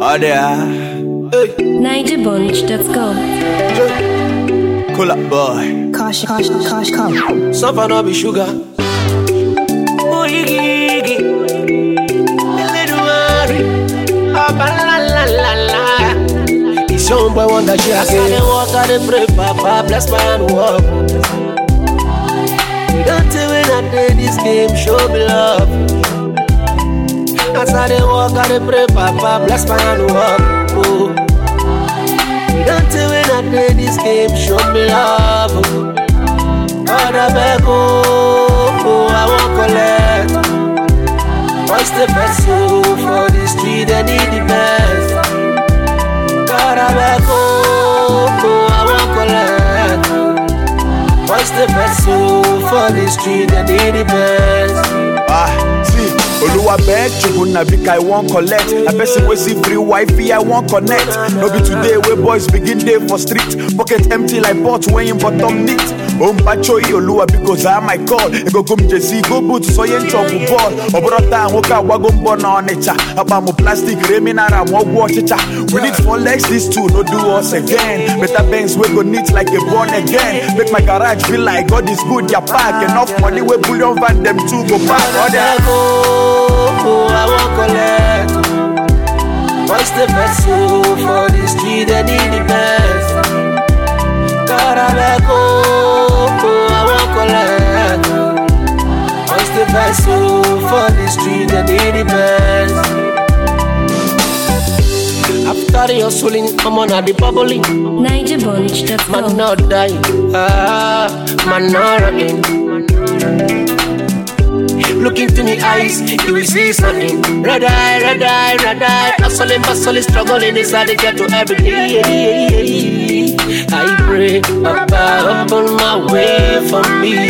Oh, there. Hey, NigerBunch.com. cool up, boy. Caution, caution, caution, caution. Suffer no be sugar. Oh, iggy, iggy. Little worry. Ah, ba, la, la, la, la. It's your boy wonder she As I dey walk, I dey pray, Papa bless my hand walk. Don't tell me that day this game show me love. As I dey walk, I dey pray, Papa bless my hand walk. Oh. Don't tell me that day this game show me love. Oh. God I beg oh, oh I won't collect What's the best oh, for the street I need the best God I beg oh, oh I won't collect What's the best oh, for the street I need the best Ah, see, Oluwa beg Chukwu na big I wan collect. Na person wey see free Wi-Fi I wan connect. No be today wey boys begin dey for street. Pocket empty like pot wey im bottom neat. Ompachoyi Oluwa because I my call. Ego go m jesi go boot so ye nchọgwụ bọọl. Ọ bụrụ taa nwoke agbago mbọ na Ọnịcha. Akpa m plastic remi nara m ọgwụ ọchịcha. We need four legs this two no do us again. Better Benz wey go neat like a born again. Make my garage feel like God is good ya park. Enough money wey bullion van dem two go park. God Other I go, oh I won't collect What's the best oh, for the street I need the best God I beg oh, oh I won't collect What's the best oh, for the street I need the best After the hustling, I'm on the bubbling Man NigerBunch.com. not dying, ah, man not running. Look into me eyes, you will see something. Red eye, red eye, red eye. Hustling, bustling, struggling inside the ghetto every day. I pray, Papa, open my way for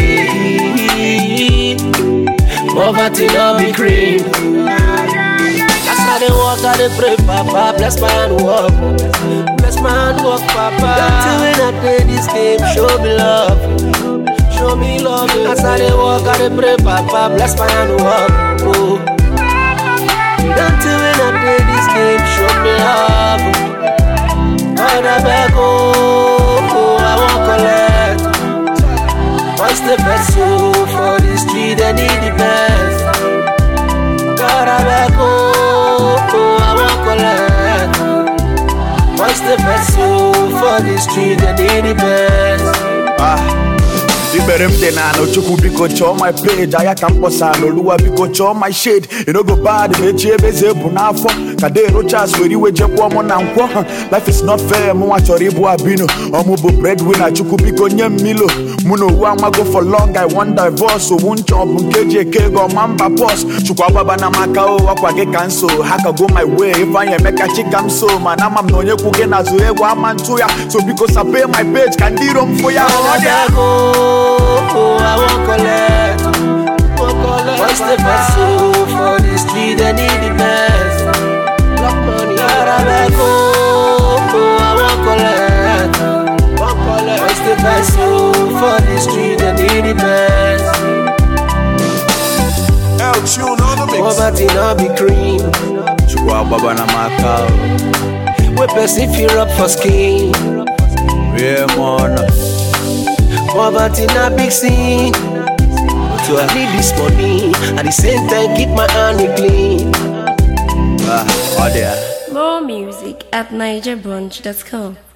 me. Poverty not be cream. As I dey walk, I dey pray, Papa, bless my hand walk. Bless my hand walk, Papa. Don't tell me that day this game, show me love. Show me love. As I dey walk, I dey pray, Papa, bless my hand walk. Oh. Don't tell me that day this game, show me love. God, I beg, oh, oh, I won't collect. What's the best oh, for the street? I need the best. God, I beg, oh, oh, I won't collect. What's the best oh, for the street? I need the best. Ah, ikpere m dị n'ala chukwu biko chọọ my page aya ka m kpọsala oluwa biko chọọ my shade you no go bad ma echi ebe eze bụ n'afọ ka de rochas were iwe jekwuo mụ na nkwọ Ha, life is not fair mụnwa chọrọ ịbụ abino ọmụ bụ breadwinner chukwu biko nye m milo mụ na owu amago for long i wan divorce owu nchọ bụ nke ji eke ego ọma mba bọs chukwu agbaba na maka o ọkwa gị ka nso ha ka go my way ifeanyị emeka chika m so mana ama m na onye kwu gị n'azụ egwu ama ntụ ya so biko sape my page ka ndị iro m fụ ya ọ dị I go, oh, I won't collect. What's the best oh, for the street? I need the best. Block money, I beg, oh, oh, I won't collect. Won't collect. What's the best oh, for the street? I need the best. El tune on the mix. Poverty not be cream. chukwu agbaba na maka o. We person fear up for skin. rie m ọnụ Poverty not big sin. So I need this money. At the same time, keep my hand clean. Ah, ọ dị ya More music at NigerBunch.com.